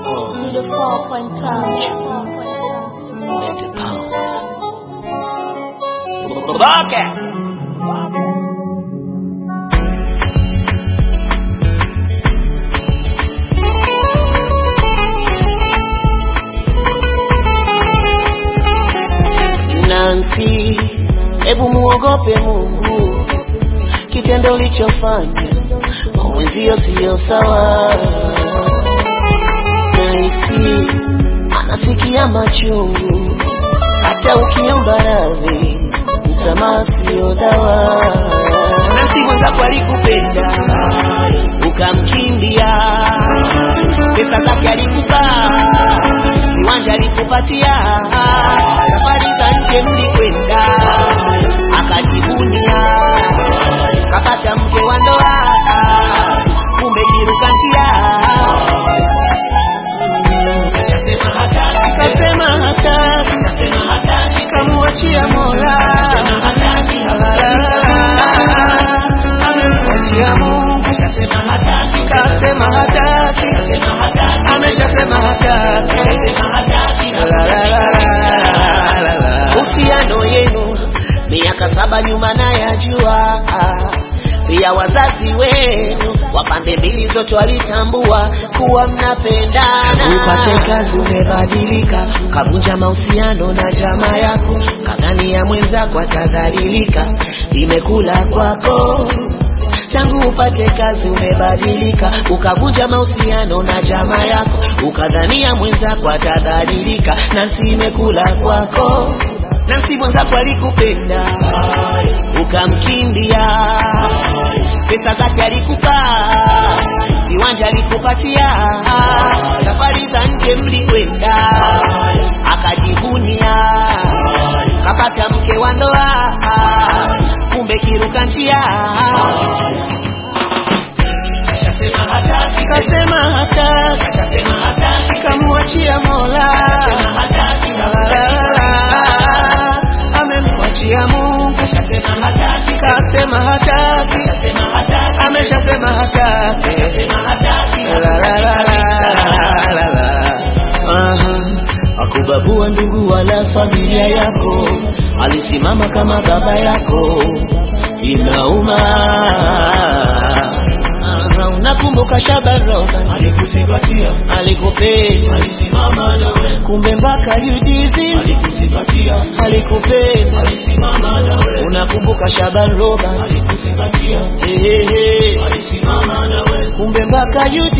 Studio 4.5. Let the pounds. Rocket. Nancy, hebu muogope Mungu, kitendo ulichofanya mwenzio siyo sawa. Nahisi anasikia machungu, hata ukiomba radhi, msamaha siyo dawa. Nancy mwenzako alikupenda ukamkimbia, pesa zake alikupa, viwanja alikupatia, safari za nje mlikwenda, akajivunia, kapata mke wa ndoa, kumbe kiruka njia kasema hataki, kamuachia Mola, amemwachia Mungu, kasema hataki, ameshasema hataki. La, la, la, la, la, la. Uhusiano yenu miaka saba nyuma nayajua, pia wazazi wenu wa pande mbili zote walitambua kuwa mnapendana. Upate kazi umebadilika, kavunja mahusiano na jamaa yako, kadhani ya mwenzako atadhalilika, imekula kwako tangu upate kazi umebadilika, ukavunja mahusiano na jamaa yako, ukadhania mwenzako atadhalilika, Nancy imekula kwako. Nancy mwenzako alikupenda ukamkimbia, pesa zake alikupa, viwanja alikupatia, safari za nje mlikwenda, akajivunia, kapata mke wa ndoa, kumbe kiruka njia kasema hataki, kamuachia Mola, amemwachia Mungu, kasema hataki, ameshasema hataki. La, la, la, la, la, la. Aha. Akubabua ndugu wala familia yako, alisimama kama baba yako, inauma. Aha, unakumbuka Shabaroga alikuzingatia alikupenda, alisimama nawe kumbe mpaka yudizi alikuzingatia alikupenda. alisimama nawe Unakumbuka Shaban Robert alikuzingatia Ehehe. alisimama nawe kumbe mpaka yudizi